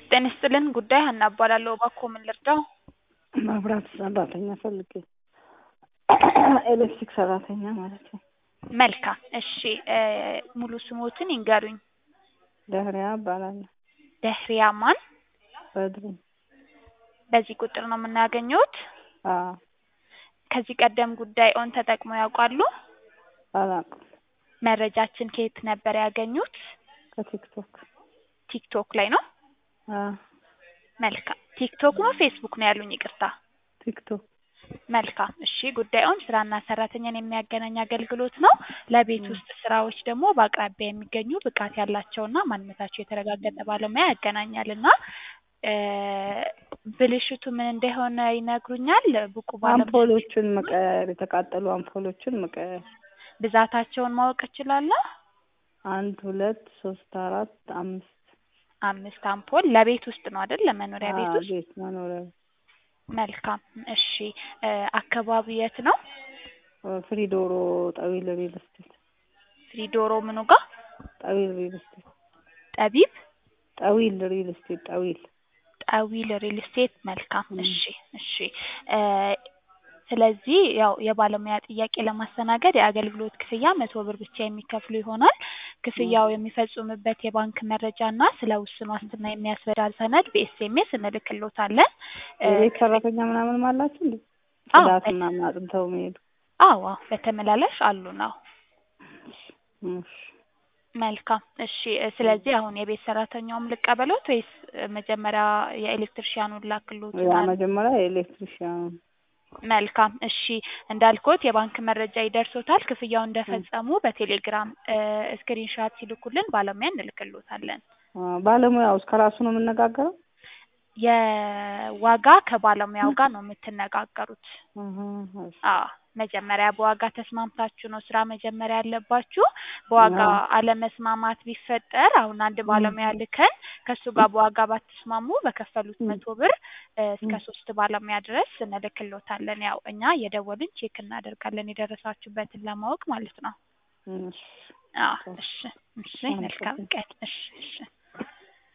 ጤና ይስጥልን ጉዳይ ሀና እባላለሁ እባክዎ ምን ልርዳዎ መብራት ሰራተኛ ፈልጌ ኤሌክትሪክ ሰራተኛ ማለት ነው መልካም እሺ ሙሉ ስምዎትን ይንገሩኝ ደህሪያ እባላለሁ ደህሪያ ማን በድሩ በዚህ ቁጥር ነው የምናገኘዎት አዎ ከዚህ ቀደም ጉዳይዎን ተጠቅመው ያውቃሉ አላውቅም መረጃችን ከየት ነበር ያገኙት ከቲክቶክ ቲክቶክ ላይ ነው አዎ መልካም ቲክቶክ ነው ፌስቡክ ነው ያሉኝ ይቅርታ ቲክቶክ መልካም እሺ ጉዳዩን ስራና ሰራተኛን የሚያገናኝ አገልግሎት ነው ለቤት ውስጥ ስራዎች ደግሞ በአቅራቢያ የሚገኙ ብቃት ያላቸውና ማንነታቸው የተረጋገጠ ባለሙያ ያገናኛልና ብልሽቱ ምን እንደሆነ ይነግሩኛል ብቁ ባለሙያ አምፖሎችን መቀየር የተቃጠሉ አምፖሎችን መቀየር ብዛታቸውን ማወቅ እችላለሁ አንድ ሁለት ሶስት አራት አምስት አምስት አምፖል ለቤት ውስጥ ነው አይደል ለመኖሪያ ቤት አዎ ውስጥ ቤት መኖሪያ መልካም እሺ አካባቢው የት ነው ፍሪዶሮ ጠዊል ሪል ስቴት ፍሪዶሮ ምኑ ጋር ጠዊል ሪል ስቴት ጠቢብ ጠዊል ሪል ስቴት ጠዊል ጠዊል ሪል ስቴት መልካም እሺ እሺ ስለዚህ ያው የባለሙያ ጥያቄ ለማስተናገድ የአገልግሎት ክፍያ መቶ ብር ብቻ የሚከፍሉ ይሆናል ክፍያው የሚፈጽሙበት የባንክ መረጃ እና ስለ ውስን ዋስትና የሚያስረዳ ሰነድ በኤስኤምኤስ እንልክልዎታለን የቤት ሰራተኛ ምናምንም አላችሁ እንዴ አዎ ጽዳት ምናምን አጥንተው መሄዱ አዎ አዎ በተመላላሽ አሉን አዎ እሺ መልካም እሺ ስለዚህ አሁን የቤት ሰራተኛውም ልቀበሎት ወይስ መጀመሪያ የኤሌክትሪሻኑን ላክልዎት ያ መጀመሪያ የኤሌክትሪሽያን መልካም እሺ እንዳልኩት የባንክ መረጃ ይደርሶታል ክፍያውን እንደፈጸሙ በቴሌግራም ስክሪንሻት ሲልኩልን ባለሙያ እንልክልዎታለን ባለሙያውስ ከራሱ ነው የምነጋገረው የዋጋ ከባለሙያው ጋር ነው የምትነጋገሩት አዎ መጀመሪያ በዋጋ ተስማምታችሁ ነው ስራ መጀመሪያ ያለባችሁ በዋጋ አለመስማማት ቢፈጠር አሁን አንድ ባለሙያ ልከን ከእሱ ጋር በዋጋ ባትስማሙ በከፈሉት መቶ ብር እስከ ሶስት ባለሙያ ድረስ እንልክልዎታለን ያው እኛ እየደወልን ቼክ እናደርጋለን የደረሳችሁበትን ለማወቅ ማለት ነው እሺ አዎ እሺ እሺ መልካም ቀን እሺ እሺ